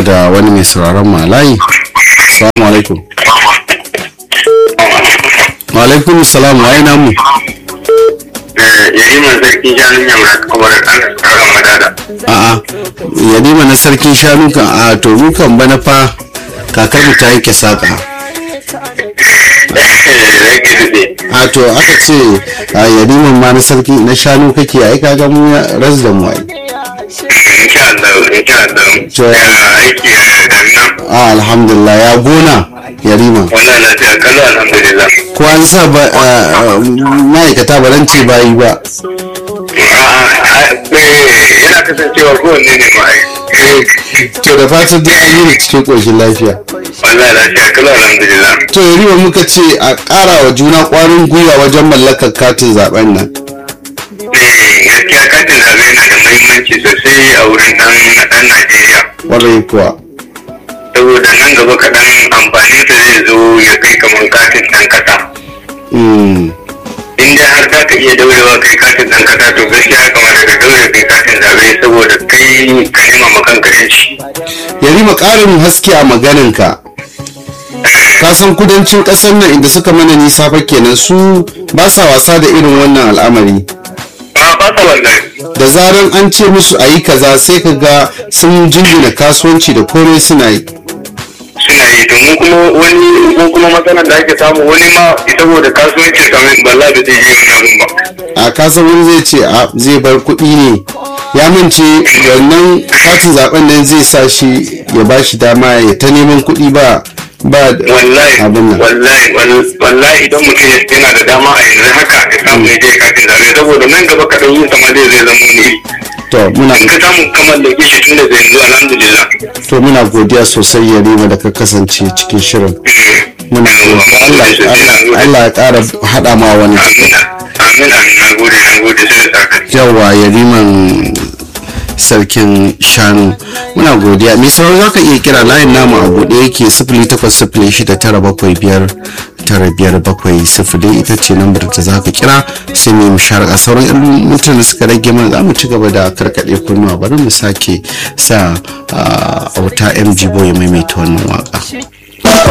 muna da wani mai sauraron mu a layi assalamu alaikum wa alaikum salam wa ina mu yariman sarki shanun yamma kuma da kan tsaron madada a'a yadima na sarkin shanu kan a to mu kan bana fa kakar mu ta yanke saka rage dutse a to aka ce a yadiman ma na sarki na shanu kake ai kaga mu ya ras da mu ai insha Allah insha Allah To, ya aiki ya damina a alhamdulillah ya gona yarima wannan lafiya kallo alhamdulillah ko an sa ba a, a, ma'aikata ba ran ce bayi ba yana kasancewa kowanne ne ma ai to da fatan dai an yi da cikin ƙoshin lafiya wallahi lafiya kallo alhamdulillah to yarima muka ce a ƙara wa juna ƙwarin gwiwa wajen mallakar katin zaben nan Eh, gaskiya katin zaɓe yana da muhimmanci sosai a wurin ɗan ɗan Najeriya ƙwarai kuwa saboda nan gaba kaɗan amfanin sa zai zo ya kai kamar katin ɗan ƙasa Mm, in dai har za ka iya daurewa kai katin ɗan ƙasa to gaskiya ya kamata ka daure kai katin zaɓe saboda kai ka nema ma kanka yanci yarima ƙarin haske a maganinka ka san kudancin ƙasar nan inda suka mana nisa fa kenan su ba sa wasa da irin wannan al'amari ba ba sa wallahi da zaran an ce musu a yi kaza sai ka ga sun jingina kasuwanci da komai suna yi suna yi to mu kuma wani ko kuma matsalar da ake samu wani ma saboda kasuwanci kamar balla da zai yi wani abun ba a kasan wani zai ce a zai bar kuɗi ne ya mance wannan katin zaben nan zai sa shi ya ba shi dama ya ta neman kuɗi ba ba wallahi abin nan wallahi wal- wallahi idan mutum ya- yana da dama a yanzu haka ya samu ya je katin zaɓe saboda nan gaba kaɗan yin sama zai zai zama ne to muna in ka samu kamar da ke shi tun da yanzu alhamdulillah to muna godiya sosai ya rima da ka kasance cikin shirin muna godiya Allah Allah Allah ya ƙara haɗa ma wani amin amin amin na gode na gode sai da saka yawa yariman sarkin shanu muna godiya mai sauran za ka iya kira layin namu a buɗe yake sifili takwas sifili shida tara bakwai biyar tara biyar bakwai sifili ita ce lambar da za ka kira sai mai musharaka sauran yan mutane da suka rage mana za mu ci gaba da karkaɗe kunnuwa bari mu sake sa a auta mg boy ya maimaita wannan waka